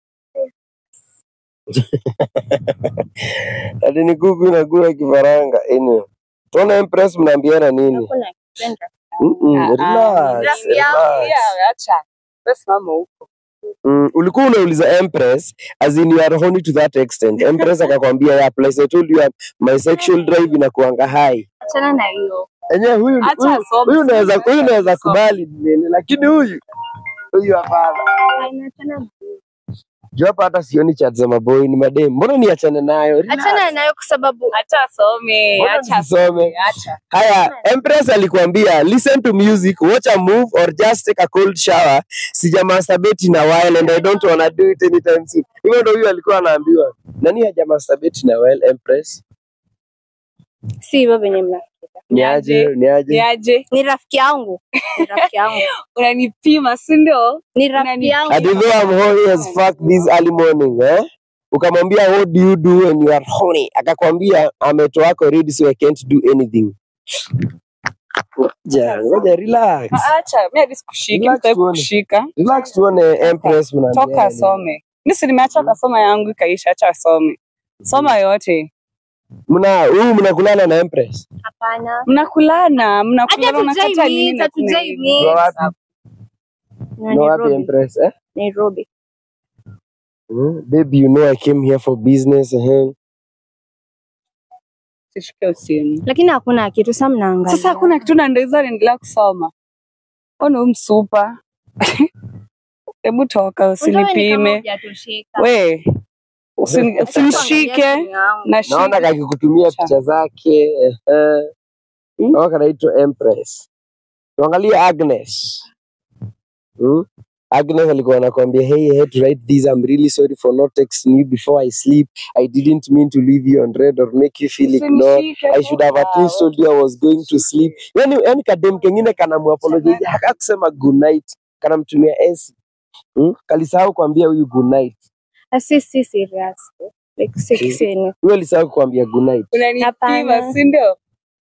Speaker 6: Ati ni kuku inakula kifaranga. Anyway. Tuona Empress mnaambiana nini?
Speaker 3: hakuna kupenda
Speaker 6: Mm-mm,
Speaker 2: Ah, ah.
Speaker 6: relax,
Speaker 3: Relax.
Speaker 6: relax.
Speaker 2: Yeah, acha. Wewe simama huko.
Speaker 6: Mm, ulikuwa unauliza Empress as in you are horny to that extent. Empress akakwambia yeah, plus I told you uh, my sexual drive inakuanga high.
Speaker 3: achana na hiyo
Speaker 6: Enyewe huyu
Speaker 2: Acha
Speaker 6: huyu-
Speaker 2: asome,
Speaker 6: huyu unaweza
Speaker 2: sasa.
Speaker 6: huyu unaweza
Speaker 2: Asome.
Speaker 6: kubali nini lakini huyu huyu hapana.
Speaker 3: achana na hiyo.
Speaker 6: Juu hapa hata sioni chat za maboi ni madem. Mbona niachane nayo? Relax.
Speaker 3: achana nayo kwa sababu
Speaker 2: Acha asome,
Speaker 6: Mbona
Speaker 2: acha
Speaker 6: nisisome?
Speaker 2: asome, acha.
Speaker 6: Haya, Empress alikuambia listen to music, watch a move or just take a cold shower. Sija masturbate in a while and I don't wanna do it anytime soon. Hivyo ndio huyu alikuwa anaambiwa. Nani haja masturbate in a while, Empress?
Speaker 3: si hivyo venye mnafikiria
Speaker 6: Ni aje? Ni aje?
Speaker 2: Niaje?
Speaker 3: ni rafiki yangu ni rafiki yangu
Speaker 2: Unanipima, si ndio?
Speaker 3: ni rafiki yangu
Speaker 6: Hadi though I'm horny as fuck this early morning, eh? Ukamwambia what do you do when you are horny? Akakwambia ametoa wako ready so I can't do anything. Ngoja, ngoja relax.
Speaker 2: Ah, Acha, mimi hadi sikushiki,
Speaker 6: Relax
Speaker 2: mtaki
Speaker 6: tuone.
Speaker 2: kukushika.
Speaker 6: Relax tuone Empress mnaambiana.
Speaker 2: Toka asome. Mimi si nimeacha kasoma yangu ikaisha, acha asome. Soma yote.
Speaker 6: Mna huyu mnakulana na Empress?
Speaker 3: hapana
Speaker 2: Mnakulana,
Speaker 3: hata
Speaker 2: mnakulana unakata nini
Speaker 3: hatujai
Speaker 2: na kuna
Speaker 3: hatujai
Speaker 2: hivi.
Speaker 6: Kwa wapi?
Speaker 3: Na
Speaker 6: No wapi
Speaker 3: Nairobi
Speaker 6: Empress, eh?
Speaker 3: Nairobi
Speaker 6: Mm, baby, you know I came here for business. Uh-huh.
Speaker 2: Sishike simu.
Speaker 3: lakini hakuna kitu sa mnaangalia
Speaker 2: Sasa hakuna kitu na ndio naendelea kusoma. Ona huyu msupa. Hebu toka
Speaker 3: Unajua wewe ni kama
Speaker 2: usinipime.
Speaker 3: hujatosheka.
Speaker 2: We, usini-
Speaker 3: Hata kuangalia
Speaker 2: usinishike
Speaker 3: simu yangu.
Speaker 2: na
Speaker 6: Naona
Speaker 2: shika.
Speaker 6: kakikutumia
Speaker 2: Cha.
Speaker 6: picha zake. Uh,
Speaker 2: Mm.
Speaker 6: Naona kanaitwa Empress. Tuangalie Agnes. Mm? Agnes alikuwa anakuambia hey, I had to write this. I'm really sorry for not texting you before I sleep. I didn't mean to leave you on red or make you feel ignored.
Speaker 2: Usinishike
Speaker 6: I should have at
Speaker 2: toka.
Speaker 6: least told you I was going to sleep. Yani, yani kadem kengine kanamuapologize hakusema good night, kanamtumia S. Mm? Kalisahau kuambia huyu good night.
Speaker 3: Ah, si si serious like si
Speaker 6: Mm.
Speaker 3: si ni
Speaker 6: Huyo alisahau kuambia good night.
Speaker 2: Unanipima,
Speaker 3: Hapana.
Speaker 2: si ndio?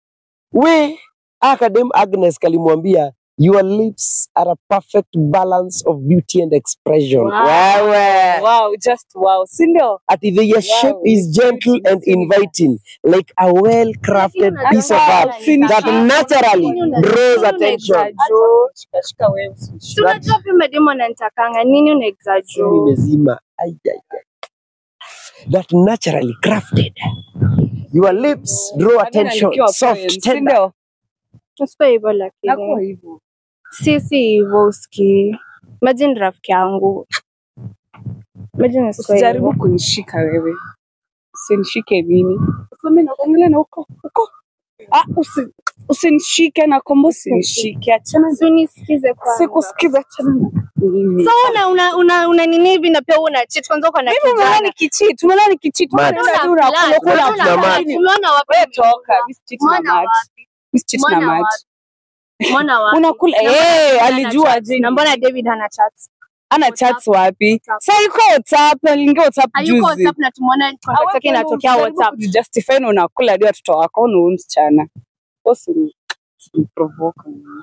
Speaker 6: We akadem Agnes kalimwambia your lips are a perfect balance of beauty and expression.
Speaker 2: Wow.
Speaker 6: Wewe.
Speaker 2: Wow, just wow, si ndio?
Speaker 6: Ati the your shape is gentle and inviting like a well-crafted
Speaker 3: Lakini
Speaker 6: piece of
Speaker 3: unajua
Speaker 6: art
Speaker 2: Usinishike.
Speaker 6: that naturally
Speaker 3: Lakini unajua-
Speaker 6: draws
Speaker 3: Una
Speaker 6: attention.
Speaker 3: exaggerate.
Speaker 2: Shika, shika wewe usinishike.
Speaker 3: Si unajua pia mademu ananitakanga nini una
Speaker 6: Simu
Speaker 3: exaggerate
Speaker 6: imezima. Ai, ai, ai. That naturally crafted. Your lips draw
Speaker 2: Hadi
Speaker 6: attention.
Speaker 2: nikiwa
Speaker 6: Soft,
Speaker 2: friends, si
Speaker 6: tender.
Speaker 2: ndio?
Speaker 3: Usikuwe hivyo
Speaker 2: Nakuwa
Speaker 3: lakini
Speaker 2: hivyo.
Speaker 3: si si hivyo uski imagine rafiki yangu imagine usikuwe
Speaker 2: Usijaribu
Speaker 3: hivyo
Speaker 2: kunishika wewe. Usinishike mimi. Useme na kuangalia na huko. Huko. Ah, usi, usinishike na kombo usinishike. Achana
Speaker 3: Si unisikize kwanza
Speaker 2: Sikusikiza achana na mimi.
Speaker 3: so una una una, una nini hivi na pia una cheat kwanza uko na
Speaker 2: Mimi umeona
Speaker 3: kijana
Speaker 2: nikicheat, umeona nikicheat.
Speaker 6: Mat.
Speaker 2: Unaenda tu unakula kula
Speaker 6: Mat na mat.
Speaker 3: Umeona wapi?
Speaker 2: Wewe toka, mimi sicheat na
Speaker 3: Mwana
Speaker 2: mat.
Speaker 3: wapi?
Speaker 2: Mimi sicheat na
Speaker 3: Mwana
Speaker 2: mat.
Speaker 3: wapi? Mwana wapi?
Speaker 2: Unakula
Speaker 3: Na mbona
Speaker 2: eh,
Speaker 3: David hana
Speaker 2: alijua
Speaker 3: chats?
Speaker 2: aje.
Speaker 3: Na mbona David hana chats?
Speaker 2: Ana
Speaker 3: WhatsApp.
Speaker 2: chats wapi?
Speaker 3: WhatsApp.
Speaker 2: Sasa yuko WhatsApp, aliingia WhatsApp
Speaker 3: Hayuko
Speaker 2: juzi.
Speaker 3: WhatsApp na tumeona contact yake inatokea WhatsApp.
Speaker 2: Justify na unakula hadi watoto wako na huyu msichana. Usi provoke.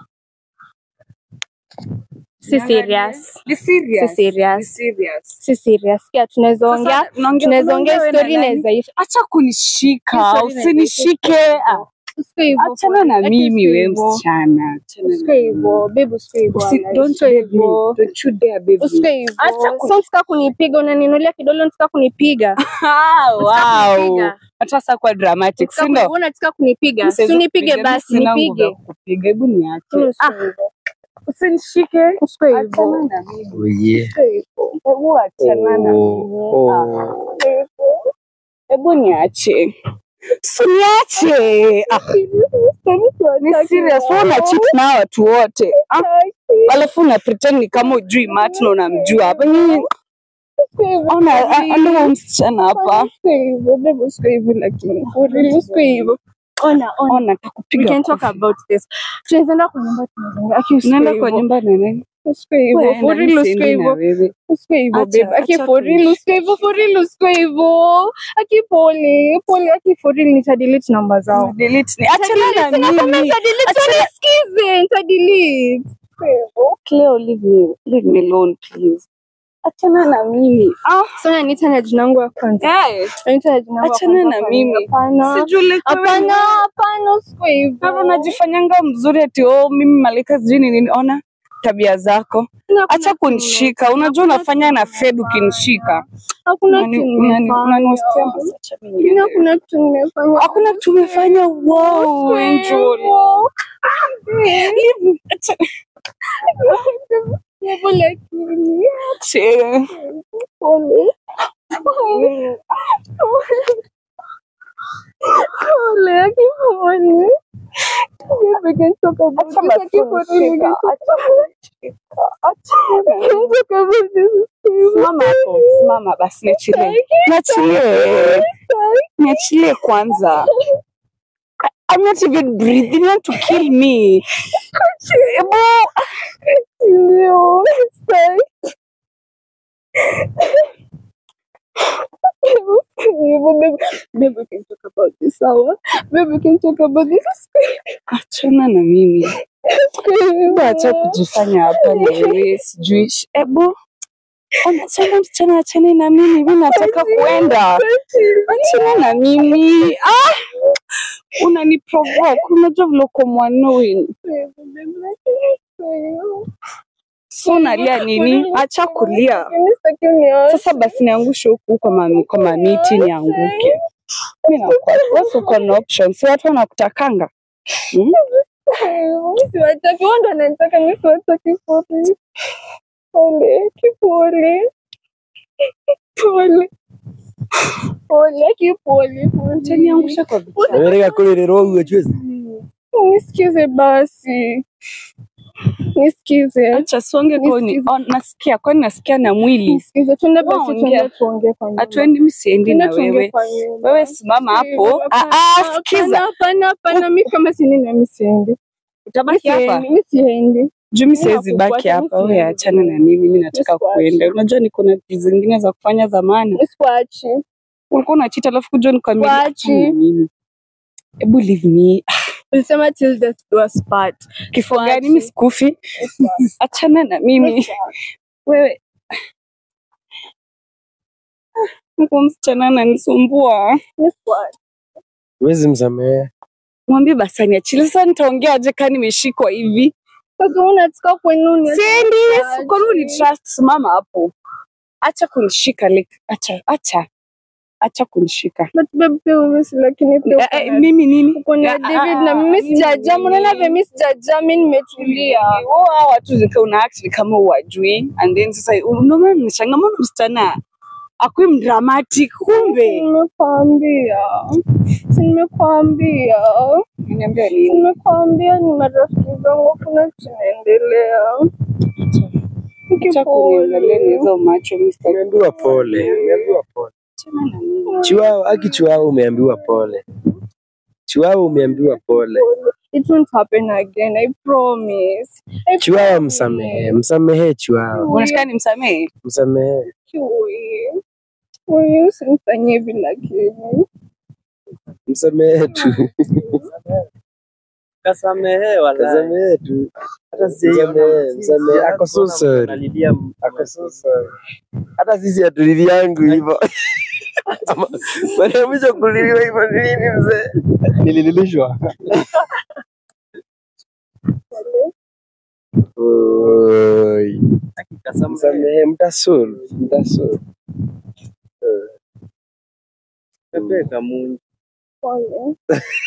Speaker 3: Si serious.
Speaker 2: Be serious.
Speaker 3: Si serious.
Speaker 2: Be serious.
Speaker 3: Si serious. Kia tunaweza ongea
Speaker 2: Sasa, unaongea-
Speaker 3: tunaweza ongea
Speaker 2: unaongea
Speaker 3: story
Speaker 2: wewe na nani?
Speaker 3: inaweza isha.
Speaker 2: Acha kunishika,
Speaker 3: Story inaweza
Speaker 2: usinishike.
Speaker 3: isha.
Speaker 2: Ah,
Speaker 3: Usiwe hivyo.
Speaker 2: Achana na
Speaker 3: Ati
Speaker 2: mimi
Speaker 3: usiwe
Speaker 2: wewe
Speaker 3: hivyo.
Speaker 2: msichana. Achana na
Speaker 3: Usiwe hivyo. Babe usiwe hivyo.
Speaker 2: Usi-
Speaker 3: wala.
Speaker 2: don't
Speaker 3: Usiwe
Speaker 2: babe me.
Speaker 3: hivyo.
Speaker 2: Don't you dare babe me.
Speaker 3: Usiwe hivyo.
Speaker 2: Acha ku-
Speaker 3: So unataka kunipiga unaninulia kidole unataka kunipiga.
Speaker 2: Ah,
Speaker 3: Unataka
Speaker 2: wow.
Speaker 3: kunipiga.
Speaker 2: Hata sasa kwa dramatic, si
Speaker 3: Unataka
Speaker 2: ndio?
Speaker 3: kuni- unataka kunipiga.
Speaker 2: Mimi
Speaker 3: Si
Speaker 2: siwezi
Speaker 3: unipige
Speaker 2: kupiga, mimi
Speaker 3: basi
Speaker 2: sina nguvu ya
Speaker 3: nipige.
Speaker 2: kukupiga. Hebu niache.
Speaker 3: Usiwe
Speaker 2: Ah,
Speaker 3: hivyo.
Speaker 2: usinishike.
Speaker 3: Usiwe
Speaker 2: Achana
Speaker 3: hivyo.
Speaker 2: na mimi.
Speaker 6: Oh, yeah.
Speaker 3: Usiwe hivyo.
Speaker 2: Hebu achana na
Speaker 6: Oh,
Speaker 2: mimi.
Speaker 6: oh.
Speaker 2: Ah, hebu niache. Suniache. Ah, ni serious. Wewe una cheat na hawa watu wote. Ah, alafu una pretend ni kama ujui Matt na unamjua hapa. Nyinyi ona ana msichana hapa.
Speaker 3: Ona, ona.
Speaker 2: Ona
Speaker 3: We
Speaker 2: takupiga.
Speaker 3: can talk
Speaker 2: kofi.
Speaker 3: about this. Tunaenda kwa nyumba tunaongea. Aki usikue
Speaker 2: Unaenda kwa
Speaker 3: hivyo.
Speaker 2: nyumba na nani?
Speaker 3: Usikue hivyo.
Speaker 2: Wewe,
Speaker 3: For
Speaker 2: nani
Speaker 3: real usikue
Speaker 2: siendi na
Speaker 3: hivyo.
Speaker 2: wewe?
Speaker 3: Usikue hivyo
Speaker 2: Acha-
Speaker 3: babe. Aki
Speaker 2: acha
Speaker 3: for real
Speaker 2: kuishi.
Speaker 3: usikue hivyo. For real usikue hivyo. Aki pole. Pole aki for real nitadelete namba zao.
Speaker 2: Delete ni. Achana na mimi. Achana-
Speaker 3: Nisikize, nitadelete.
Speaker 2: Cleo, leave me, leave me alone please. Achana na mimi. Ah,
Speaker 3: So unaniita na jina yangu ya kwanza.
Speaker 2: eh,
Speaker 3: Unaniita na jina yangu ya
Speaker 2: achana
Speaker 3: kwanza
Speaker 2: na
Speaker 3: kwa
Speaker 2: mimi.
Speaker 3: nini? Hapana.
Speaker 2: Sijui like wewe
Speaker 3: Hapana,
Speaker 2: ni-
Speaker 3: hapana usikue hivyo.
Speaker 2: Kama unajifanyanga mzuri ati oh, mimi malika sijui ni nini. Ona tabia zako,
Speaker 3: Hakuna
Speaker 2: acha
Speaker 3: kitu
Speaker 2: kunishika.
Speaker 3: nimefanya.
Speaker 2: Unajua
Speaker 3: Hakuna
Speaker 2: unafanya
Speaker 3: kitu
Speaker 2: na Fed ukinishika.
Speaker 3: Hakuna
Speaker 2: Unani-
Speaker 3: kitu
Speaker 2: unani-
Speaker 3: nimefanya.
Speaker 2: unaniwastia basi, acha mimi
Speaker 3: Mimi
Speaker 2: niende.
Speaker 3: hakuna kitu nimefanya.
Speaker 2: Hakuna kitu umefanya. Wow,
Speaker 3: Usikue
Speaker 2: Angel.
Speaker 3: hivyo.
Speaker 2: Leave- acha-
Speaker 3: Hivyo lakini.
Speaker 2: acha.
Speaker 3: Pole. Pole. Pole, aki pole. We can talk about
Speaker 2: Acha
Speaker 3: this.
Speaker 2: basi
Speaker 3: Aki pole, we can
Speaker 2: kunishika.
Speaker 3: talk
Speaker 2: Acha kunishika. Acha.
Speaker 3: we can talk about this.
Speaker 2: Simama hapo, simama basi, niachilie, niachilie, niachilie kwanza. I- I'm not even breathing. You want to kill me? Ebu,
Speaker 3: Ndio. Sai. Babe, babe, we can talk about this, sawa? Babe, we can talk about this.
Speaker 2: achana na mimi. Ebu acha kujifanya hapa ni wewe, sijui. sh- Ebu ona, sema msichana, achane na mimi, mimi nataka kuenda. Achana na mimi. Ah, unaniprovoke. Unajua vile uko mwanoi. So unalia nini? Acha kulia. Sasa basi niangushe huku kwa ma, kwa mamiti nianguke. Mimi nakuwa wewe uko na option. Si watu wanakutakanga. Hmm?
Speaker 3: Siwataki, wao ndo wananitaka, mimi siwataki pole. Pole, kipole. Pole. Pole, kipole, pole.
Speaker 2: Utaniangusha kwa vitu.
Speaker 6: Namereka kulirerwa uwe chwezi.
Speaker 3: Nisikize basi. Nisikize.
Speaker 2: Acha songe koni. Oh, nasikia kwani nasikia na mwili.
Speaker 3: Nisikize. Tuende basi
Speaker 2: Waongea.
Speaker 3: tuende tuongee kwa nyumba.
Speaker 2: Hatuendi, mimi siendi na
Speaker 3: Tuende tuongee
Speaker 2: wewe.
Speaker 3: kwa nyumba.
Speaker 2: Wewe simama hapo. Ah,
Speaker 3: Hapana,
Speaker 2: ah,
Speaker 3: hapana,
Speaker 2: sikiza.
Speaker 3: Hapana, hapana, mimi kama sini na mimi siendi.
Speaker 2: Utabaki hapa.
Speaker 3: Mimi siendi.
Speaker 2: Juu mimi
Speaker 3: Mimi
Speaker 2: siwezi baki
Speaker 3: nakufuata,
Speaker 2: hapa.
Speaker 3: mimi
Speaker 2: Wewe
Speaker 3: siendi.
Speaker 2: achana na mimi, mimi nataka
Speaker 3: Nisikuache.
Speaker 2: kuenda. Unajua niko na vitu zingine za kufanya zamani.
Speaker 3: Nisikuachi.
Speaker 2: Ulikuwa unachita alafu kuja nikwambia
Speaker 3: Wachi.
Speaker 2: achana na mimi. Hebu leave me.
Speaker 3: Ulisema till death do us part.
Speaker 2: Kifo
Speaker 3: Wachi.
Speaker 2: gani? Mimi sikufi. Achana na mimi. Wewe Huko msichana ananisumbua.
Speaker 3: Nisikuachi.
Speaker 6: Huwezi msamehe.
Speaker 2: Mwambie basi aniachilie. Sasa nitaongea aje kama nimeshikwa hivi?
Speaker 3: Sasa unataka kwenu
Speaker 2: Siendi. Kwa nini uni trust? Simama hapo. Acha kunishika like, acha acha. Acha kunishika.
Speaker 3: But babe pia wewe si lakini pia
Speaker 2: Eh,
Speaker 3: uko
Speaker 2: eh,
Speaker 3: na-
Speaker 2: mimi nini?
Speaker 3: uko na
Speaker 2: Ah,
Speaker 3: David
Speaker 2: ah,
Speaker 3: na mimi
Speaker 2: mimi
Speaker 3: sijajaa.
Speaker 2: nini?
Speaker 3: Unaona vile mimi sijajaa, mimi nimetulia.
Speaker 2: Wao hao watu zika una act ni kama uwajui and then sasa ndio maana nimeshangaa mbona msichana akui mdramatic kumbe.
Speaker 3: Nimekwambia. Si nimekwambia.
Speaker 2: Niambia
Speaker 3: Si
Speaker 2: nini?
Speaker 3: nimekwambia ni marafiki zangu kuna kinaendelea.
Speaker 2: Acha kuniangalia na hizo macho mimi sitaki.
Speaker 6: Umeambiwa pole. Umeambiwa pole.
Speaker 2: Achana na mimi.
Speaker 6: Chiwawa, aki chiwawa umeambiwa pole. Chiwawa umeambiwa pole.
Speaker 3: It won't happen again, I promise. I
Speaker 6: Chiwawa
Speaker 3: promise.
Speaker 6: msamehe. Msamehe chiwawa.
Speaker 2: Unataka nimsamehe?
Speaker 6: Msamehe.
Speaker 3: Chui. Wewe usinifanyie hivi lakini.
Speaker 6: Msamehe tu.
Speaker 5: Kasamehewa la.
Speaker 6: Msamehe tu.
Speaker 5: Hata
Speaker 6: Msamehe,
Speaker 5: sijaiona
Speaker 6: msamehe. Ako so sorry.
Speaker 5: Nalilia
Speaker 6: Ako so sorry. Hata sisi hatulili yangu hivyo. Ama- Mara ya mwisho kuliliwa hivyo ni lini mzee?
Speaker 5: nilililishwa.
Speaker 6: Oi.
Speaker 5: Kasamehe.
Speaker 6: Msamehe, mtasolve, mtasolve.
Speaker 5: Pepe kamungi.
Speaker 3: Pole.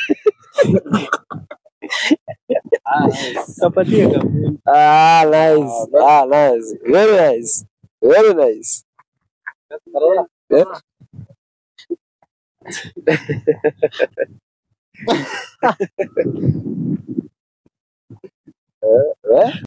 Speaker 5: Kapatie kamungi.
Speaker 6: Ah, nice. Ah, nice. Very nice. Very nice. Eh? Eh, eh?